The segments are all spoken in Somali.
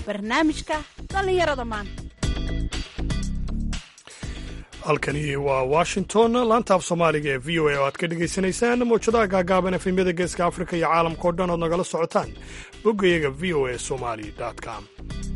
barnaamijka dhallinyarada maanta halkani waa washington laanta af soomaaliga ee v o a oo aad ka dhagaysanaysaan mawjadaha gaagaaban efemyada geeska afrika iyo caalamka o dhan ood nagala socotaan boggayaga v o a somali com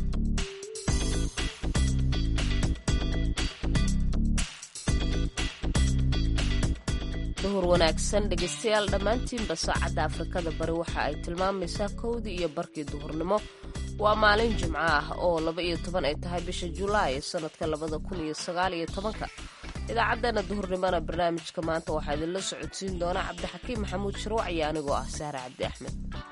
duhur wanaagsan dhegaystayaal dhammaantiinba saacadda afrikada bari waxa ay tilmaamaysaa kowdii iyo barkii duhurnimo waa maalin jimco ah oo laba iyo toban ay tahay bisha julaay sanadka labada kun iyo sagaal iyo tobanka idaacaddeenna duhurnimona barnaamijka maanta waxaa idinla socodsiin doona cabdixakiim maxamuud sharwac iyo anigoo ah sahre cabdi axmed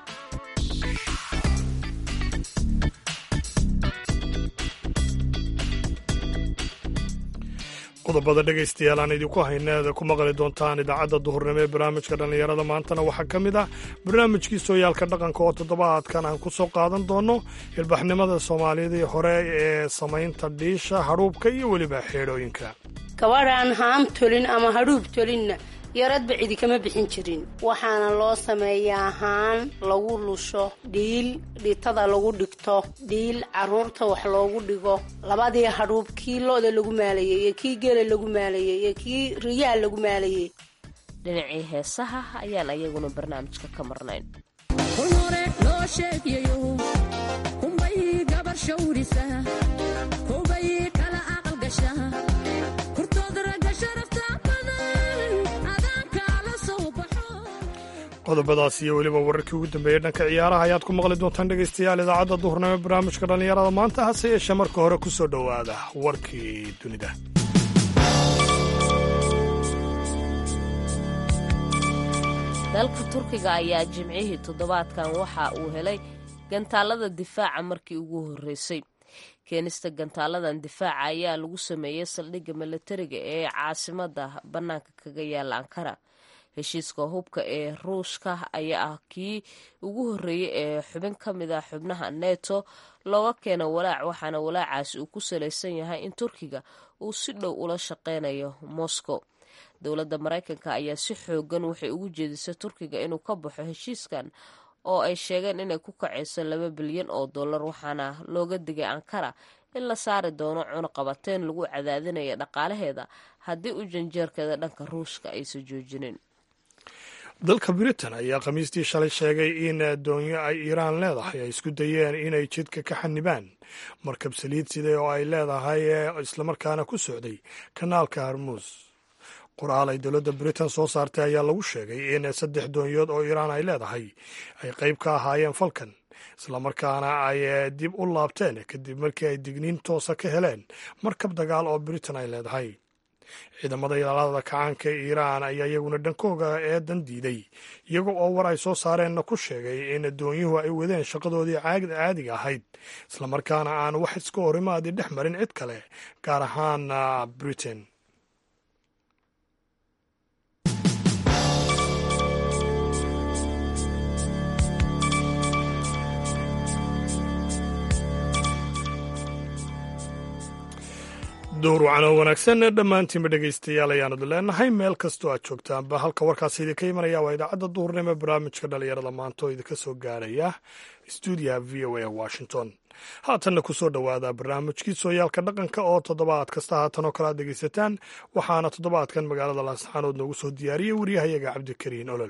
qodobada dhegaystayaal aan idinku hayneeda ku maqli doontaan idaacadda duhurnimo ee barnaamijka dhallinyarada maantana waxaa ka mid ah barnaamijkii sooyaalka dhaqanka oo toddobaadkan aan ku soo qaadan doonno ilbaxnimada soomaalidii hore ee samaynta dhiisha hadhuubka iyo weliba xeedhooyinka gabadhaan haam tolin ama hadhuub tolinna yaradba cidi kama bixin jirin waxaana loo sameeyaa haan lagu lusho dhiil dhiitada lagu dhigto dhiil caruurta wax loogu dhigo labadii hadhuub kii lo-da lagu maalayey iyo kii geela lagu maalayey iyo kii riyaha lagu maalayey dhinacii heesaha ayaan ayaguna barnaamijka ka marnayn qodobadaas iyo weliba wararkii ugu dambeeyey dhanka ciyaaraha ayaad ku maqli doontaan dhegaystayaal idaacadda duhurnimo barnaamijka dhallinyarada maanta hase yeeshee marka hore ku soo dhowaada warkii dunida dalka turkiga ayaa jimcihii toddobaadkan waxa uu helay gantaalada difaaca markii ugu horreysay keenista gantaaladan difaaca ayaa lagu sameeyey saldhigga milatariga ee caasimada bannaanka kaga yaala ankara heshiiska hubka ee ruushka ayaa ah kii ugu horreeyey ee xubin ka mid ah xubnaha neto looga keeno walaac waxaana walaacaasi uu ku salaysan yahay in turkiga uu si dhow ula shaqeynayo moscow dowladda maraykanka ayaa si xoogan waxay ugu jeedisay turkiga inuu ka baxo heshiiskan oo ay sheegeen inay ku kacayso laba bilyan oo dollar waxaana looga digay ankara in la saari doono cunuqabateyn lagu cadaadinaya dhaqaalaheeda haddii u janjeerkeeda dhanka ruushka aysan joojinin dalka britain ayaa khamiistii shalay sheegay in doonyo ay iiraan leedahay ay isku dayeen inay jidka ka xanibaan markab saliid siday oo ay leedahay islamarkaana ku socday kanaalka harmuus qoraal ay dowladda britain soo saartay ayaa lagu sheegay in saddex doonyood oo iiraan ay leedahay ay qayb ka ahaayeen falkan islamarkaana ay dib u laabteen kadib markii ay digniin toosa ka heleen markab dagaal oo britain ay leedahay ciidamada ilaalada kacaanka ee iiraan ayaa iyaguna dhankooga eedan diiday iyaga oo war ay soo saareenna ku sheegay in doonyuhu ay wadeen shaqadoodii caadiga ahayd islamarkaana aan wax iska horimaadi dhex marin cid kale gaar ahaan britain duur wacano wanaagsan dhammaantiinba dhegaystayaal ayaanadu leenahay meel kastoo aad joogtaanba halka warkaasi idinka imanaya waa idaacadda duhurnimo barnaamijka dhallinyarada maanta oo idinka soo gaaraya stuudiyaha v o a washington haatanna ku soo dhowaada barnaamijkii sooyaalka dhaqanka oo toddobaad kasta haatan oo kale aad dhegaysataan waxaana toddobaadkan magaalada laasxaanood noogu soo diyaariyey waryahayaga cabdikariin olol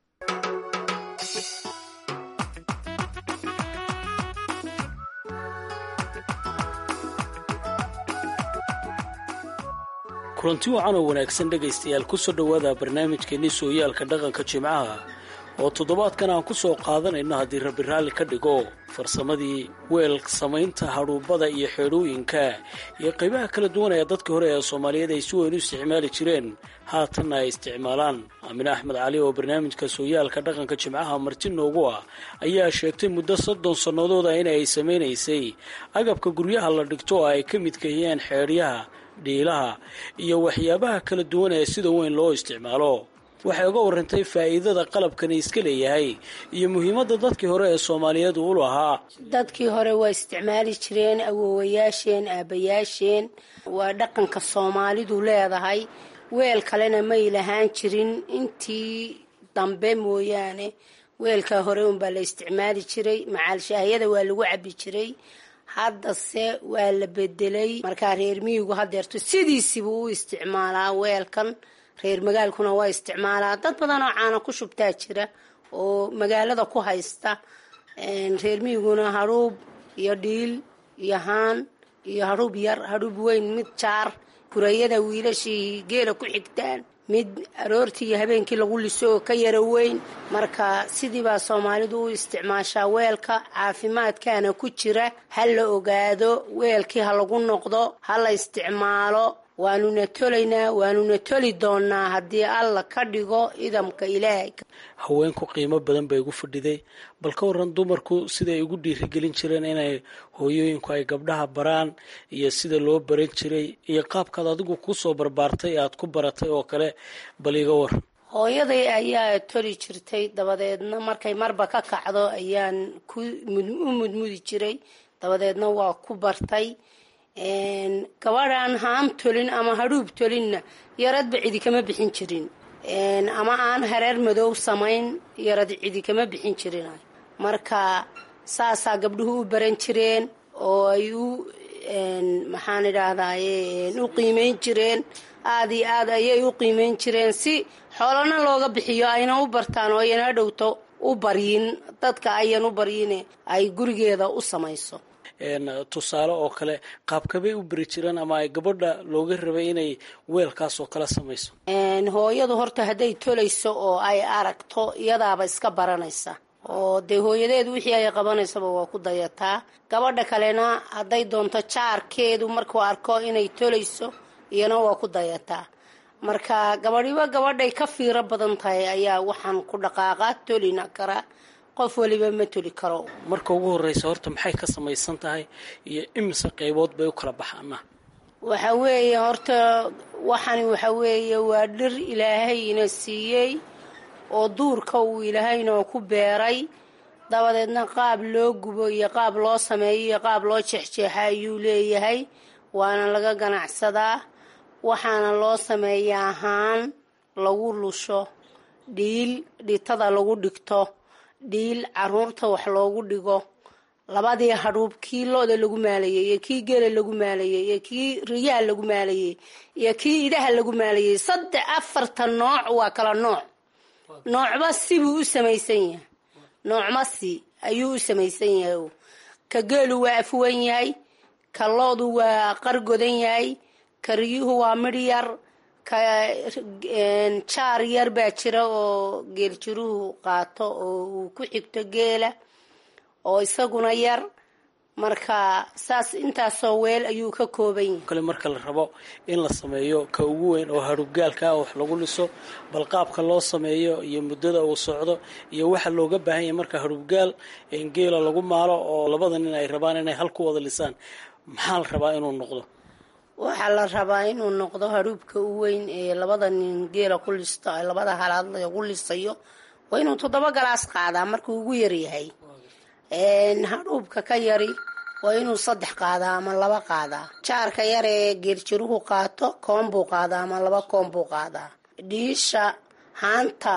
kulanti wacan oo wanaagsan dhegaystayaal ku soo dhowaada barnaamijkeenni sooyaalka dhaqanka jimcaha oo toddobaadkan aan ku soo qaadanayno haddii rabbi raalli ka dhigo farsamadii weel samaynta hadhuubbada iyo xeedhooyinka iyo qaybaha kala duwan ee dadkii hore ee soomaaliyeed ay si weyn u isticmaali jireen haatanna ay isticmaalaan aamine axmed cali oo barnaamijka sooyaalka dhaqanka jimcaha marti noogu ah ayaa sheegtay muddo soddon sannadooda in ay samaynaysay agabka guryaha la dhigto oo ay ka midkahiyeen xeedhyaha dhiilaha iyo waxyaabaha kala duwan ee sida weyn loo isticmaalo waxay uga warantay faa'iidada qalabkani iska leeyahay iyo muhiimadda dadkii hore ee soomaaliyeed uu lahaa dadkii hore waa isticmaali jireen awoowayaasheen aabbayaasheen waa dhaqanka soomaalidu leedahay weel kalena may lahaan jirin intii dambe mooyaane weelkaa hore unbaa la isticmaali jiray macaalshaahiyada waa lagu cabi jiray haddase waa la bedelay markaa reer miyigu hadeerto sidiisiba u isticmaalaa weelkan reer magaalkuna waa isticmaalaa dad badan oo caana ku shubtaa jira oo magaalada ku haysta reer miyiguna hadhuub iyo dhiil iyo haan iyo hadhuub yar hadhuub weyn mid jaar kurayada wiilashii geela ku xigtaan mid aroortii iyo habeenkii lagu liso oo ka yara weyn marka sidiibaa soomaalidu u isticmaashaa weelka caafimaadkaana ku jira ha la ogaado weelkii ha lagu noqdo ha la isticmaalo waanuna tolaynaa waanuna toli doonaa haddii alla ka dhigo idamka ilaahay haweenku qiimo badan bay ugu fadhiday bal ka waran dumarku siday ugu dhiirigelin jireen inay hooyooyinku ay gabdhaha baraan iyo sida loo baran jiray iyo qaabkaad adigu kusoo barbaartay aad ku baratay oo kale bal iga war hooyaday ayaa toli jirtay dabadeedna markay marba ka kacdo ayaan ku u mudmudi jiray dabadeedna waa ku bartay gabadhaan haam tolin ama hadhuub tolinna yaradba cidi kama bixin jirin ama aan hareer madow samayn yarad cidi kama bixin jirin marka saasaa gabdhuhu u baran jireen oo ay u maxaan idhaahdaye u qiimeyn jireen aada iyo aad ayay u qiimeyn jireen si xoolana looga bixiyo ayna u bartaan oo ayna dhowto u baryin dadka ayan u baryine ay gurigeeda u samayso tusaale oo kale qaabkabay u beri jireen ama ay gabadha looga rabay inay weelkaas oo kale samayso hooyadu horta hadday tolayso oo ay aragto iyadaaba iska baranaysa oo dee hooyadeed wixii ay qabanaysaba waa ku dayataa gabadha kalena hadday doonto jaarkeedu markuu arko inay tolayso iyana waa ku dayataa marka gabadhiba gabadhay ka fiiro badan tahay ayaa waxaan ku dhaqaaqa tolina karaa qof waliba ma toli karo marka ugu horeysa horta maxay ka samaysan tahay iyo imise qaybood bay u kala baxaana waxa weeye horta waxani waxa weeye waa dhir ilaahay ina siiyey oo duurka uu ilaahayna ku beeray dabadeedna qaab loo gubo iyo qaab loo sameeyo iyo qaab loo jeexjeexa ayuu leeyahay waana laga ganacsadaa waxaana loo sameeyaa haan lagu lusho dhiil dhitada lagu dhigto dhiil caruurta wax loogu dhigo labadii hadhuub kii lo-da lagu maalayey iyo kii geela lagu maalayey iyo kii riyaha lagu maalayey iyo kii idaha lagu maalayey saddex afarta nooc waa kala nooc noocba sibuu u samaysan yahay noocma si ayuu u samaysan yahay ka geelu waa afwan yahay ka loodu waa qargodan yahay ka riyuhu waa midh yar ka jaar yar baa jira oo geeljiruhu qaato oo uu ku xigto geela oo isaguna yar marka saas intaasoo weel ayuu ka kooban yahay kale marka la rabo in la sameeyo ka ugu weyn oo hadhubgaalka ah wax lagu liso bal qaabka loo sameeyo iyo muddada uu socdo iyo waxa looga baahan yahay marka hadhubgaal geela lagu maalo oo labada nin ay rabaan inay hal ku wada lisaan maxaa la rabaa inuu noqdo waxaa la rabaa inuu noqdo hadhuubka u weyn ee labada nin geela ku listo labada halaad lagu lisayo waa inuu toddoba galaas qaadaa markuu ugu yaryahay hadhuubka ka yari waa inuu saddex qaadaa ama laba qaadaa jaarka yar ee geeljiruhu qaato koon buu qaadaa ama laba koon buu qaadaa dhiisha haanta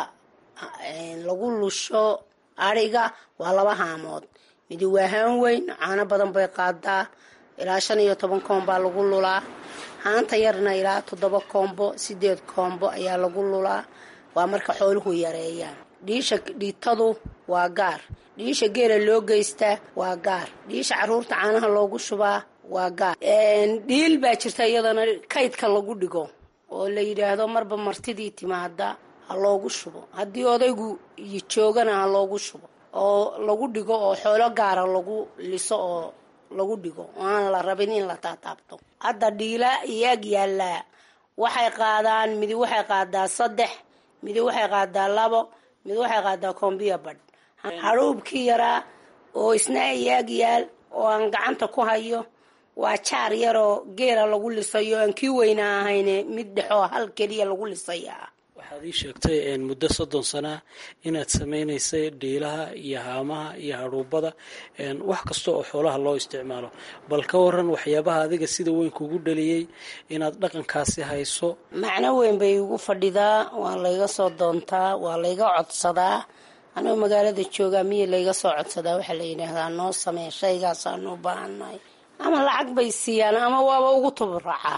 lagu lusho adhiga waa laba haamood midi waa haan weyn caano badan bay qaadaa ilaa shan iyo toban koon baa lagu lulaa haanta yarna ilaa toddoba koombo sideed koombo ayaa lagu lulaa waa marka xooluhu yareeyaan dhiisha dhiitadu waa gaar dhiisha geela loo geystaa waa gaar dhiisha caruurta caanaha loogu shubaa waa gaar dhiil baa jirta iyadana kaydka lagu dhigo oo la yidhaahdo marba martidii timaada ha loogu shubo haddii odaygu joogana ha loogu shubo oo lagu dhigo oo xoolo gaara lagu liso oo lagu dhigo oo aan la rabin in la taataabto hadda dhiila iyo ag yaallaa waxay qaadaan midi waxay qaadaa saddex midi waxay qaadaa labo mid waxay qaadaa koombiya badh hadhuubkii yaraa oo isna iyaag yaal oo aan gacanta ku hayo waa jaar yaroo geela lagu lisayo aan kii weyna ahayne mid dhexoo hal keliya lagu lisaya ah waxaad ii sheegtay muddo soddon sanaa inaad samaynaysay dhiilaha iyo haamaha iyo hadhuubada wax kasta oo xoolaha loo isticmaalo bal ka waran waxyaabaha adiga sida weyn kugu dhaliyey inaad dhaqankaasi hayso macno weyn bay igu fadhidaa waa layga soo doontaa waa layga codsadaa anoo magaalada joogaa miya layga soo codsadaa waxaa la yidhaahdaa noo samee shaygaasaanu u baahannahay ama lacag bay siiyaan ama waaba ugu tuburacaa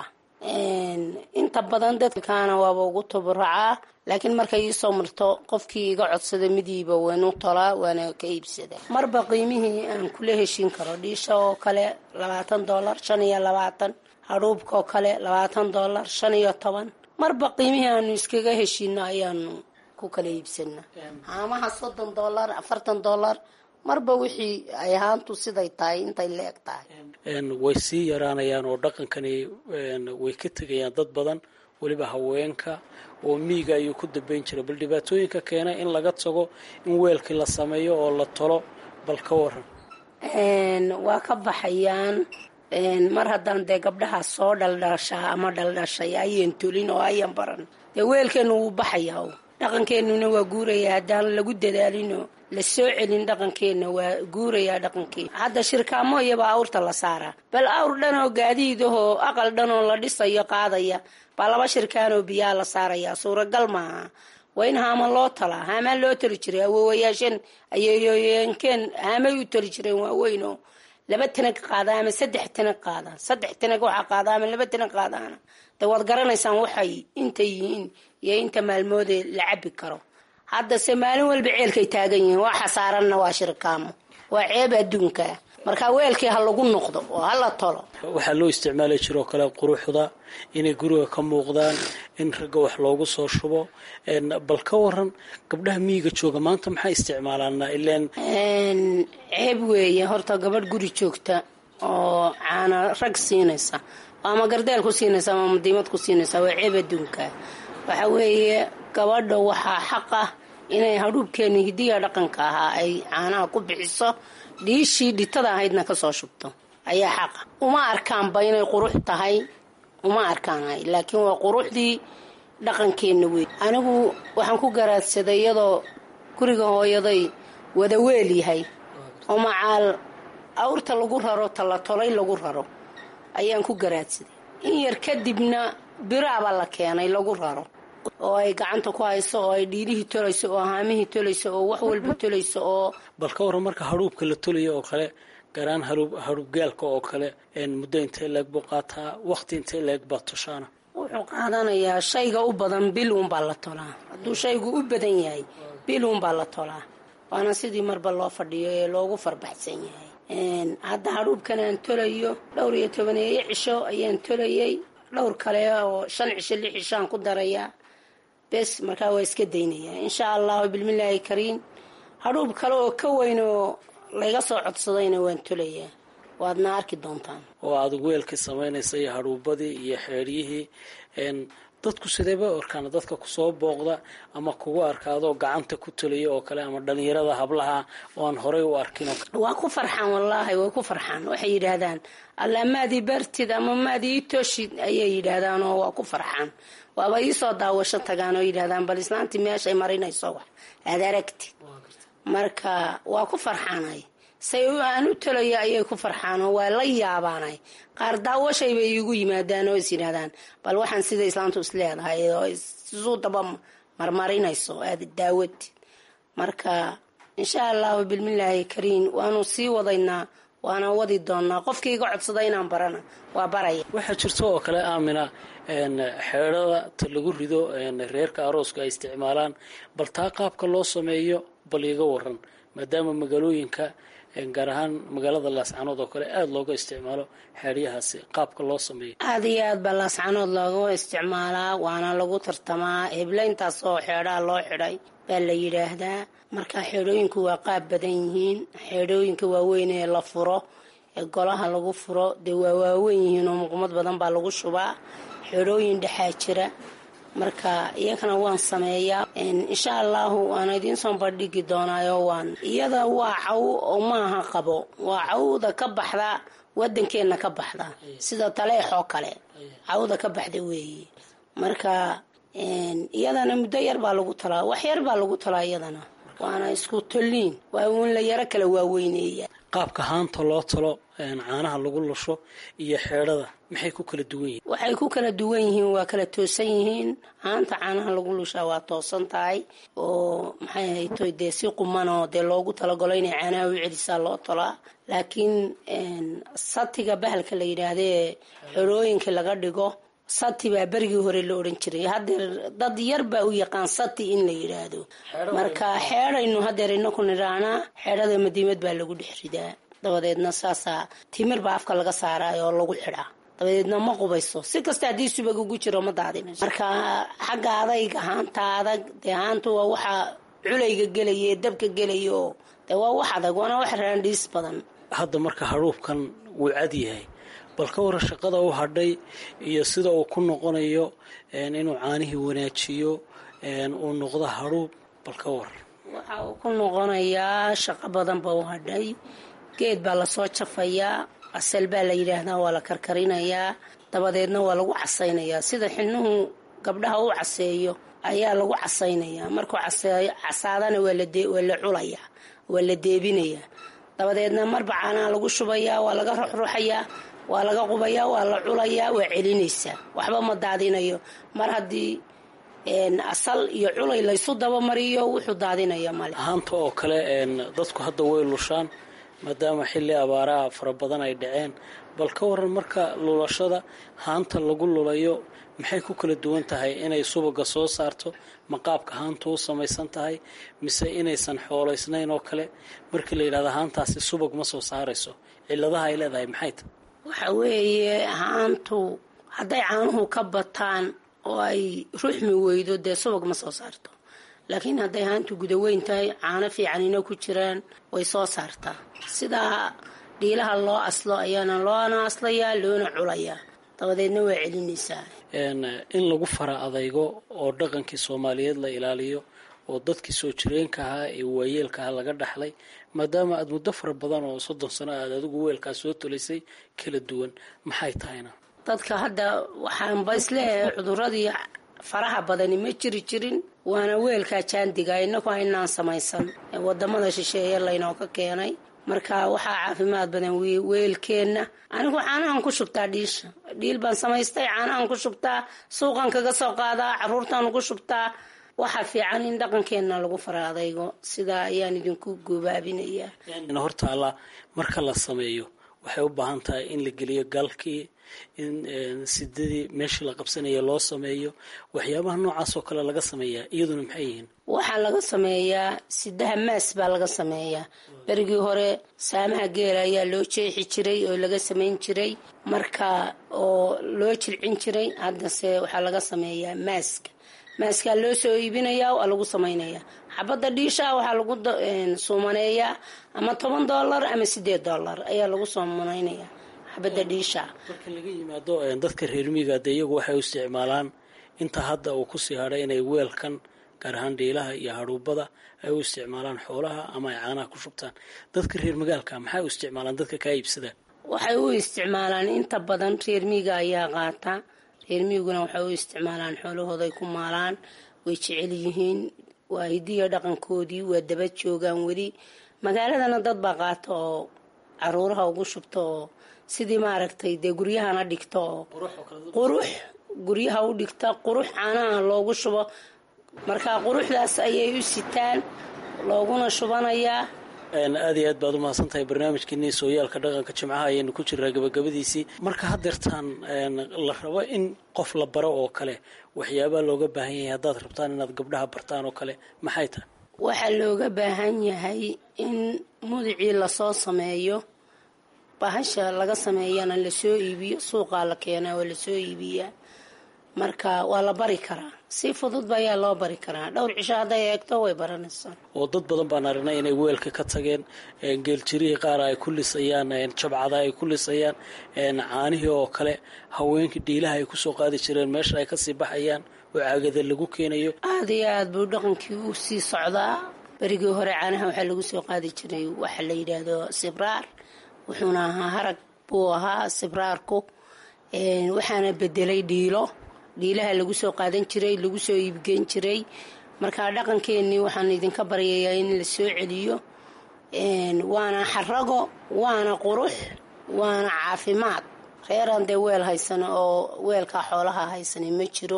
inta badan dadkaana waaba ugu tuburacaa laakiin markay iisoo marto qofkii iga codsada midiiba waynu tolaa waana ka iibsada marba qiimihii aan kula heshin karo dhiisha oo kale labaatan dollar shan iyo labaatan hadhuubka oo kale labaatan dollar shan iyo toban marba qiimihii aanu iskaga heshino ayaanu ku kala iibsana haamaha soddon dollar afartan dollar marba wixii ay ahaantu siday tahay intay leeg tahay way sii yaraanayaan oo dhaqankani way ka tegayaan dad badan weliba haweenka oo miiga ayuu ku dambeyn jiray bal dhibaatooyinka keena in laga tago in weelkii la sameeyo oo la tolo bal ka waran waa ka baxayaan mar haddaan dee gabdhaha soo dhaldhashaa ama dhaldhashay ayan tolin oo ayan baran dee weelkeenu wuu baxayaa dhaqankeenuna waa guuraya haddaan lagu dadaalinoo la soo celin dhaqankeenna waa guurayaa dhaqankeena hadda shirkaamo iyaba awrta la saaraa bal awr dhan oo gaadiidahoo aqal dhan oo la dhisayo qaadaya baa laba shirkaanoo biyaa la saarayaa suuragal maaha waa in haama loo talaa haamaa loo tali jiray awoowayaasheen ayeeyooyeenkeen haamay u tali jireen waaweynoo laba tanag qaada ama saddex tanag qaada saddex tanag waxaa qaada ama laba tanag qaadaana de waad garanaysaan waxay inta yihiin iyo inta maalmoodee la cabi karo haddase maalin walba ceelkay taagan yihiin waa xasaaranna waa shirkaamo waa ceeb adduunka marka weelkii ha lagu noqdo oo hala tolo waxaa loo isticmaali jiroo kale quruxda inay guriga ka muuqdaan in ragga wax loogu soo shubo bal ka waran gabdhaha miyiga jooga maanta maxay isticmaalaana ileen ceeb weeye horta gabadh guri joogta oo caana rag siinaysa ama gardeel ku siinaysa ama madiimad ku siinaysa waa ceeb adduunka waxa weeye gabadha waxaa xaq ah inay hadhuubkeeni hidiya dhaqanka ahaa ay caanaha ku bixiso dhiishii dhitada ahaydna kasoo shubto ayaa xaqa uma arkaanba inay qurux tahay uma arkaanay laakiin waa quruxdii dhaqankeenna wey anigu waxaan ku garaadsaday iyadoo guriga hooyaday wada weel yahay oo macaal awrta lagu raro talatolay lagu raro ayaan ku garaadsaday in yar kadibna biraabaa la keenay lagu raro oo ay gacanta ku hayso oo ay dhiilihii tolayso oo haamihii tolayso oo wax walba tolayso oo bal ka waran marka hadhuubka la tolayo oo kale garaan hadhuubgaalka oo kale muddo intee leeg buu qaataa waqti intee leeg baa toshaana wuxuu qaadanayaa shayga u badan bil uunbaa la tolaa hadduu shaygu u badan yahay bil uunbaa la tolaa waana sidii marba loo fadhiyo ee loogu farbaxsan yahay hadda hadhuubkan aan tolayo dhowr iyo tobaneeyo cisho ayaan tolayay dhowr kale oo shan cisho lix cishoaan ku darayaa bes markaa waa iska daynayaa insha allahu bilmillaahi kariim hadhuub kale oo ka weyn oo layga soo codsadayna waan tolayaa waadna arki doontaan oo aad weelkii samaynaysa iyo hadhuubadii iyo xeeryihii dadku sideeba arkaan dadka kusoo booqda ama kugu arkaadoo gacanta ku tolaya oo kale ama dhalinyarada hablaha oo aan horey u arkin waa ku farxaan wallaahi way ku farxaan waxay yidhaahdaan alla maadii bartid ama maadii ii tooshid ayay yidhaahdaan oo waa ku farxaan waaba iisoo daawasho tagaan oo yidhahdaan bal islaantii meeshay marinayso wax aad aragtid marka waa ku farxaanay say aan u tolaya ayay ku farxaanoo waa la yaabaanay qaar daawashay bay iigu yimaadaan oo is yidhahdaan bal waxaan sida islaantu is leedahay oo isuu daba marmarinayso aada daawatid marka insha allahu bilmillaahi kariim waanu sii wadaynaa waana wadi doonaa qofkii iga codsada inaan barana waa baraya waxaa jirta oo kale aamina xeedhada ta lagu rido reerka arooska ay isticmaalaan bal taa qaabka loo sameeyo bal iga waran maadaama magaalooyinka gaar ahaan magaalada laascanood oo kale aada looga isticmaalo xeedyahaasi qaabka loo sameeyo aada iyo aad baa laascanood looga isticmaalaa waana lagu tartamaa heblayntaas oo xeedhaha loo xidhay baa la yidhaahdaa marka xeedhooyinku waa qaab badan yihiin xeedhooyinka waaweyn ee la furo ee golaha lagu furo dee waa waaweyn yihiin oo muqmad badan baa lagu shubaa xeedhooyin dhexaa jira marka iyagana waan sameeyaa insha allahu waana idiin soo bandhigi doonaayo waan iyada waa caw oo maaha qabo waa cawda ka baxda wadankeena ka baxda sida taleexoo kale cawda ka baxda weeye marka iyadana muddo yar baa lagu talaa wax yar baa lagu talaa iyadana waana isku tolliin waa uun la yaro kala waaweyneeya qaabka haanta loo talo caanaha lagu lusho iyo xeedhada maxay ku kala duwan yihiin waxay ku kala duwan yihiin waa kala toosan yihiin haanta caanaha lagu lushaa waa toosan tahay oo maxay hayto dee si qumanoo dee loogu talagalo inay caanaha u celisaa loo tolaa laakiin satiga bahalka la yidhaahdee xorooyinka laga dhigo sati baa berigii hore la odhan jiray hadeer dad yar baa u yaqaan sati in la yidhaahdo marka xeedhaynu hadeer inaku nidhaanaa xeedhada madiimad baa lagu dhex ridaa dabadeedna saasaa timir baa afka laga saaraay oo lagu xidhaa dabadeedna ma qubayso si kasta haddii subag ugu jiro ma daadinayso marka xagga adayga haanta adag dee haantu waa waxa culayga gelaya ee dabka gelaya oo dee waa wax adag waana wax raandhiis badan hadda marka hadhuubkan wuu cad yahay bal ka wara shaqada u hadhay iyo sida uu ku noqonayo inuu caanihii wanaajiyo uu noqdo hadhuub bal ka war waxa uu ku noqonayaa shaqo badan ba u hadhay geed baa lasoo jafayaa asal baa la yidhaahdaa waa la karkarinayaa dabadeedna waa lagu casaynayaa sida xilnuhu gabdhaha u caseeyo ayaa lagu casaynayaa markuu casaadana waa la culayaa waa la deebinayaa dabadeedna marba caanaha lagu shubayaa waa laga ruxruxayaa waa laga qubayaa waa la culayaa waa celinaysaa waxba ma daadinayo mar haddii asal iyo culay laysu dabamariyo wuxuu daadinaya male haanta oo kale dadku hadda way lushaan maadaama xilli abaaraha fara badan ay dhaceen bal ka waran marka lulashada haanta lagu lulayo maxay ku kala duwan tahay inay subaga soo saarto maqaabka haanta u samaysan tahay mise inaysan xoolaysnayn oo kale markii la yidhahda haantaasi subag ma soo saarayso ciladaha ay leedahay maxay tahay waxa weeye haantu hadday caanuhu ka bataan oo ay ruxmi weydo dee subag ma soo saarto laakiin hadday haantu gudaweyn tahay caano fiicanina ku jiraan way soo saartaa sidaa dhiilaha loo aslo ayaana loona aslayaa loona culayaa dabadeedna waa celinaysaa in lagu fara adaygo oo dhaqankii soomaaliyeed la ilaaliyo oo dadkii soo jireenka ahaa ee waayeelka aha laga dhaxlay maadaama aada muddo fara badan oo soddon sano aad adigu weelkaa soo tolaysay kala duwan maxay tahayna dadka hadda waxaanba isleeyahay cuduradii faraha badani ma jiri jirin waana weelkaa jaandiga inaku aynaan samaysan wadamada shisheeye laynooka keenay marka waxaa caafimaad badan weelkeenna anigu caanahan ku shubtaa dhiisha dhiil baan samaystay caanahan ku shubtaa suuqan kaga soo qaadaa caruurtaan ugu shubtaa waxaa fiican in dhaqankeenna lagu fara adaygo sidaa ayaan idinku goobaabinayaa hortaalla marka la sameeyo waxay u baahan tahay in la geliyo galkii in sidadii meeshii la qabsanaya loo sameeyo waxyaabaha noocaas oo kale laga sameeyaa iyaduna maxay yihiin waxaa laga sameeyaa sidaha maas baa laga sameeyaa berigii hore saamaha geela ayaa loo jeexi jiray oo laga samayn jiray marka oo loo jilcin jiray haddase waxaa laga sameeyaa maaska maaskaa loo soo iibinayaa waa lagu samaynayaa xabadda dhiisha waxaa lagu suumaneeyaa ama toban dollar ama sideed dollar ayaa lagu suumanaynayaa xabadda dhiisha marka laga yimaado dadka reer miiga de iyagu waxay u isticmaalaan inta hadda uu kusii hadhay inay weelkan gaar ahaan dhiilaha iyo hadhuubada ay u isticmaalaan xoolaha ama ay caanaha ku shubtaan dadka reer magaalka maxay u isticmaalaan dadka kaa iibsadaan waxay u isticmaalaan inta badan reer miiga ayaa qaata reer miiguna waxay u isticmaalaan xoolahooda ay ku maalaan way jecel yihiin waa hidiya dhaqankoodii waa daba joogaan weli magaaladana dad baa qaata oo caruuraha ugu shubta oo sidii maaragtay dee guryahana dhigta oo qurux guryaha u dhigta qurux caanaha loogu shubo markaa quruxdaas ayay u sitaan looguna shubanayaa aada iyo aad baad umahadsan tahay barnaamijkeenii sooyaalka dhaqanka jimcaha ayaynu ku jiraa gabagabadiisii marka haddeertaan la rabo in qof la baro oo kale waxyaabaa looga baahan yahay haddaad rabtaan inaad gabdhaha bartaan oo kale maxay tahay waxaa looga baahan yahay in mudicii lasoo sameeyo bahasha laga sameeyana lasoo iibiyo suuqaa la keenaa waa lasoo iibiyaa marka waa la bari karaa si fududba ayaa loo bari karaa dhowr cisho hadday eegto way baranaysaa oo dad badan baan aragnay inay weelka ka tageen geeljirihii qaar ay ku lisayaan jabcada ay ku lisayaan caanihii oo kale haweenkii dhiilaha ay kusoo qaadi jireen meesha ay kasii baxayaan oo caagada lagu keenayo aada iyo aada buu dhaqankii u sii socdaa berigii hore caanaha waxaa lagu soo qaadi jiray waxa la yidhaahdo sibraar wuxuuna ahaa harag buu ahaa sibraarku waxaana bedelay dhiilo dhiilaha lagu soo qaadan jiray lagu soo iibgeyn jiray marka dhaqankeenii waxaan idinka baryayaa in la soo celiyo waana xarago waana qurux waana caafimaad reeraan dee weel haysana oo weelkaa xoolaha haysana ma jiro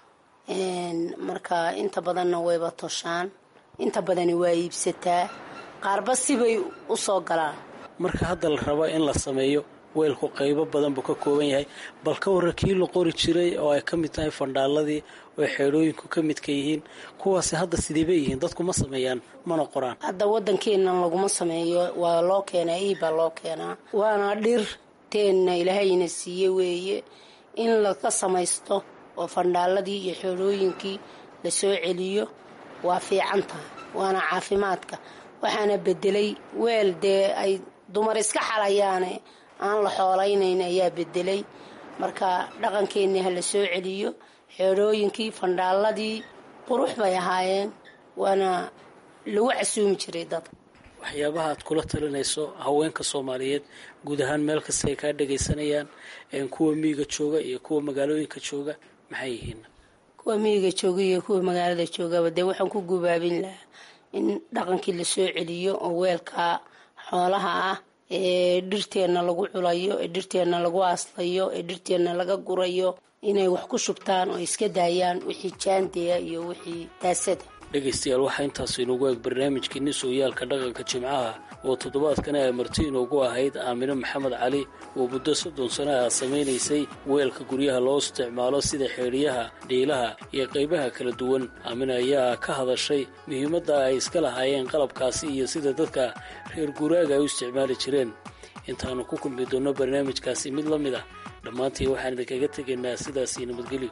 marka inta badanna wayba toshaan inta badani waa iibsataa qaarba sibay u soo galaan marka hadda la raba in la sameeyo weelku qaybo badan buu ka kooban yahay bal ka warra kii la qori jiray oo ay ka mid tahay fandhaaladii oo xeedhooyinku ka midka yihiin kuwaasi hadda sideebay yihiin dadku ma sameeyaan mana qoraan hadda waddankeennan laguma sameeyo waa loo keenaa iibbaa loo keenaa waana dhir teenna ilaahayna siiye weeye in laga samaysto oo fandhaaladii iyo xeedhooyinkii la soo celiyo waa fiican tahay waana caafimaadka waxaana bedelay weel dee ay dumar iska xalayaane aan la xoolaynayn ayaa bedelay marka dhaqankeennii ha la soo celiyo xeedhooyinkii fandhaaladii qurux bay ahaayeen waana lagu casuumi jiray dadka waxyaabaha aad kula talinayso haweenka soomaaliyeed guud ahaan meel kasta ay kaa dhagaysanayaan kuwa miyiga jooga iyo kuwa magaalooyinka jooga maxay yihiin kuwa miyiga jooga iyo kuwa magaalada joogaba dee waxaan ku gubaabin lahaa in dhaqankii la soo celiyo oo weelka xoolaha ah ee dhirteenna lagu culayo ee dhirteenna lagu aaslayo ee dhirteenna laga gurayo inay wax ku shubtaan oo iska daayaan wixii jaandeya iyo wixii daasada dhegaystayaal waxaa intaas inoogu eeg barnaamijkeeni sooyaalka dhaqanka jimcaha oo toddobaadkana ay marti inoogu ahayd aamine maxamed cali oo muddo soddon sano ah samaynaysay weelka guryaha loo isticmaalo sida xeedhiyaha dhiilaha iyo qaybaha kala duwan aamine ayaa ka hadashay muhiimadda ay iska lahaayeen qalabkaasi iyo sida dadka reer guuraaga ay u isticmaali jireen intaannu ku kulmi doonno barnaamijkaasi mid la mid ah dhammaantii waxaan idinkaga tegaynaa sidaasii nabadgelyo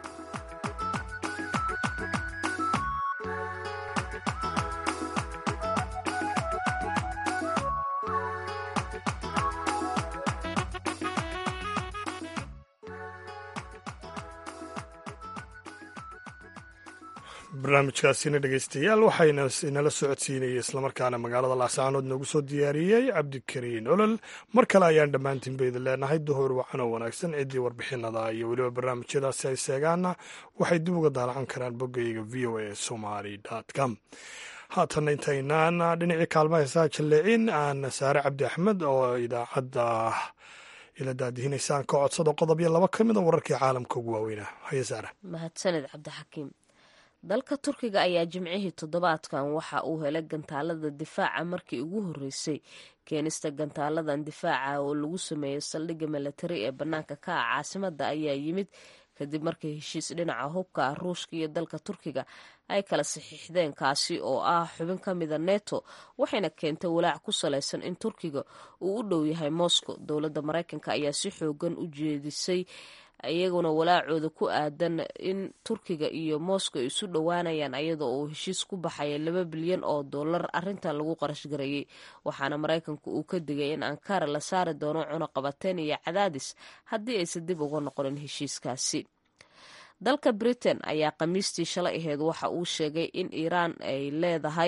barnaamijkaasina dhegaystayaal waxayna inala socodsiinayay islamarkaana magaalada laascaanood noogu soo diyaariyey cabdikariin olol mar kale ayaan dhammaantiin ba idin leenahay duhur wacan oo wanaagsan ciddii warbixinada iyo weliba barnaamijyadaasi ay seegaana waxay dib uga daalacan karaan boggayga v o a somaly com haatanna intaynaan dhinacii kaalma heesaha jalleecin aan saare cabdi axmed oo idaacadda ila daadihinaysaan ka codsado qodob iyo laba ka mid a wararkii caalamka ugu waaweynaa haye saare mahadsaned cabdixakiim dalka turkiga ayaa jimcihii toddobaadkan waxa uu helay gantaalada difaaca markii ugu horreysay keenista gantaaladan difaaca oo lagu sameeyey saldhigga milatari ee bannaanka ka ah caasimadda ayaa yimid kadib markii heshiis dhinaca hubka ah ruushka iyo dalka turkiga ay kala saxiixdeen kaasi oo ah xubin ka mida neto waxayna keentay walaac ku salaysan in turkiga uu u dhow yahay moscow dowladda maraykanka ayaa si xoogan u jeedisay iyaguna walaacooda ku aadan in turkiga iyo moscow ay isu dhowaanayaan ayadoo uu heshiis ku baxaya laba bilyan oo dollar arintan lagu qarash gareeyey waxaana maraykanku uu ka digay in ankara la saari doono cunuqabateen iyo cadaadis haddii aysan dib uga noqonin heshiiskaasi dalka britain ayaa khamiistii shalay aheyd waxa uu sheegay in iiraan ay leedahay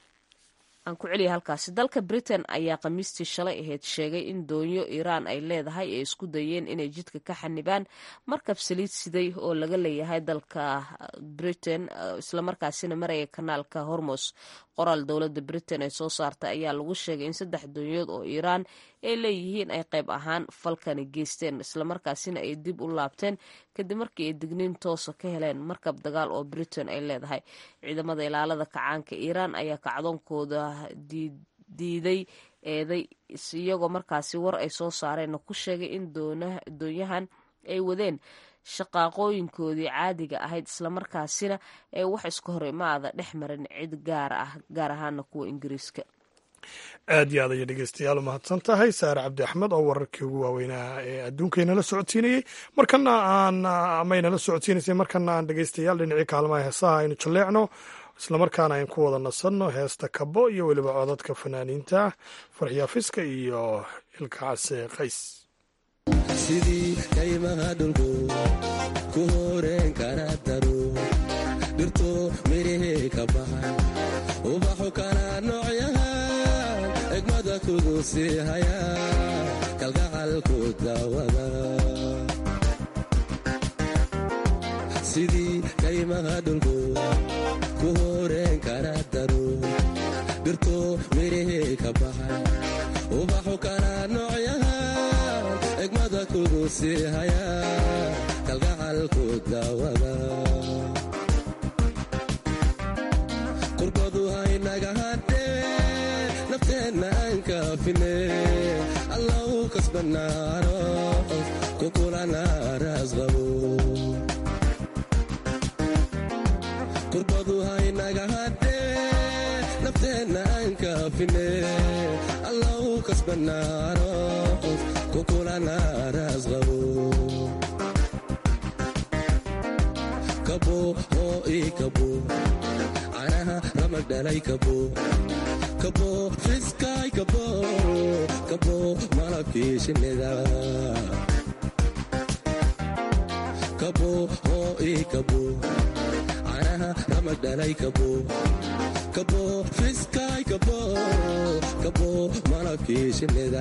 aan ku celiya halkaasi dalka britain ayaa khamiistii shalay aheyd sheegay in doonyo iiraan ay leedahay ay isku dayeen inay jidka ka xanibaan markab saliid siday oo laga leeyahay dalka britain islamarkaasina maraya kanaalka hormos qoraal dowladda britain ee soo saartay ayaa lagu sheegay in saddex doonyood oo iiraan ay leeyihiin ay qayb ahaan falkani geysteen islamarkaasina ay dib u laabteen kadib markii ay digniin toosa ka heleen markab dagaal oo britain ay leedahay ciidamada ilaalada kacaanka iiraan ayaa kacdoonkooda diiday eeday iyagoo markaasi war ay soo saareenna ku sheegay in doonyahan ay wadeen shaqaaqooyinkoodii caadiga ahayd islamarkaasina ee wax iska hor imaada dhex marin cid gaar ah gaar ahaana kuwa ingiriiska aad iyo aad ayay dhegeystayaal u mahadsan tahay saare cabdi axmed oo wararkii ugu waaweynaa ee adduunkaynala socodsiinayey markana aan amaynala socodsiinaysay markana aan dhegeystayaal dhinacii kaalmaha heesaha aynu jalleecno islamarkaana ayn ku wada nasanno heesta kabo iyo weliba codadka fanaaniinta farxiyaafiska iyo ilkacase qays sidii kaymaha dhulku ku horeen kara daro dhirto midhihii ka baxay ubaxu kala noocyahan egmada kugu sii haya kalgacalku daawada sidii kaymaha dhulku ku horeen kara daro dhirto mirihii ka baxay ubaxu kana noocyahan egmada kugu sii haya kalgacalku daawada kurbadu haynaga hadhee nafteenna aan kaafine allau kasbanaaro kukulana raasqabo kurbadu haynaga hadhee nafteenna aan kaafine allau kasbanaaro kukulana raasqabo kabo oo ii kabo canaha ramag dhalay kabo kabo fiskaay kabo kabo malabkii shinnida kabo oo ii kabo canaha ramag dhalay kabo kabo fiskaay kabo kabo malabkii shinnida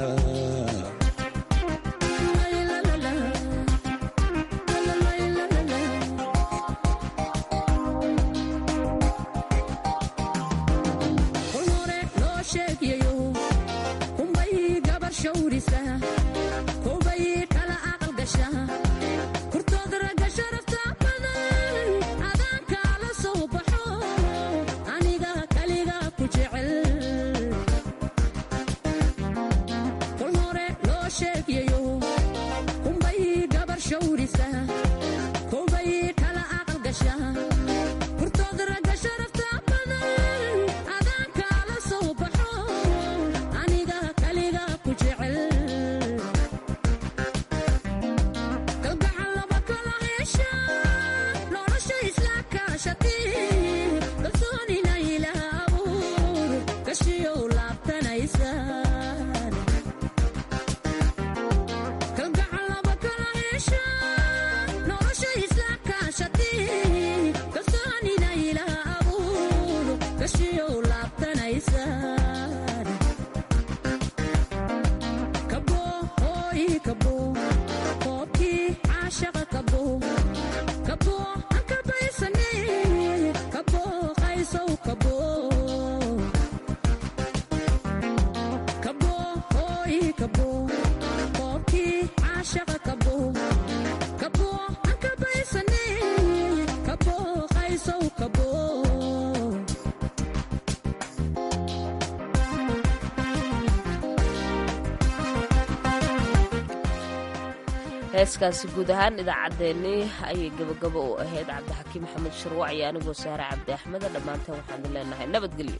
heeskaasi guud ahaan idaacaddeenii ayay gabagabo u ahayd cabdixakiim maxamed sharwac iyo anigoo saare cabdi axmeda dhammaanteen waxaanu leenahay nabadgelyo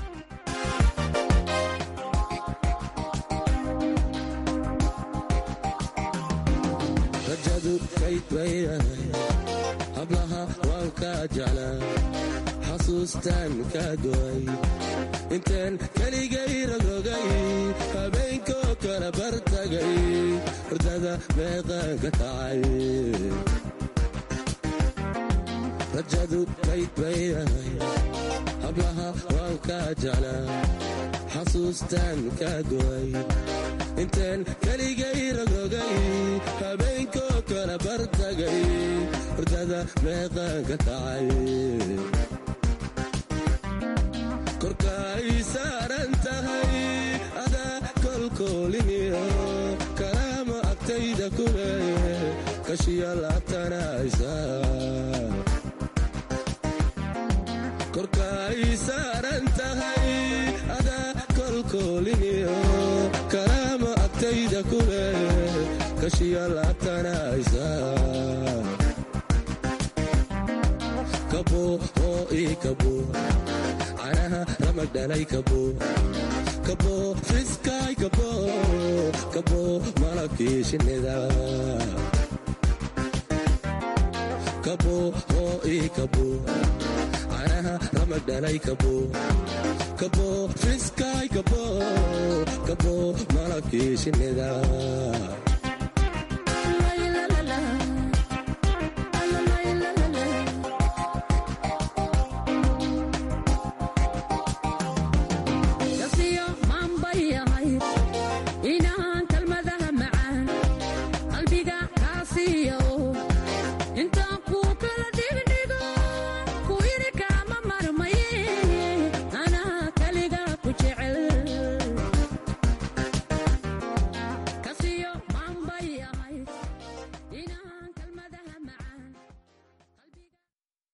rajadu kayd baydahay hablaha waan kaa jeclaa xasuustaan kaa go'ay intaan keligay rogrogay habeenkoo kala bartagay hurdada meeqaan ka kacay rajadu kayd baydahay hablaha waan kaa jeclaa xasuustaan kaa go'ay intaan keligay rogrogay habeenkoo kala bartagay hurdada meeqaan ka kacay korkaay saaran tahay adaa kolkooliniyo kalaama agtayda kule kashiya laabtanaysa korkaay saaran tahay adaa kolkooliniyo kalaama agtayda kule kashiya laabtanaysa kabo oo ii kabo canaha ramag dhalay kabo kabo fiskaay kabo kabo malabkii shinnida kabo oo ii kabo canaha ramag dhalay kabo kabo fiskaay kabo kabo malabkii shinnida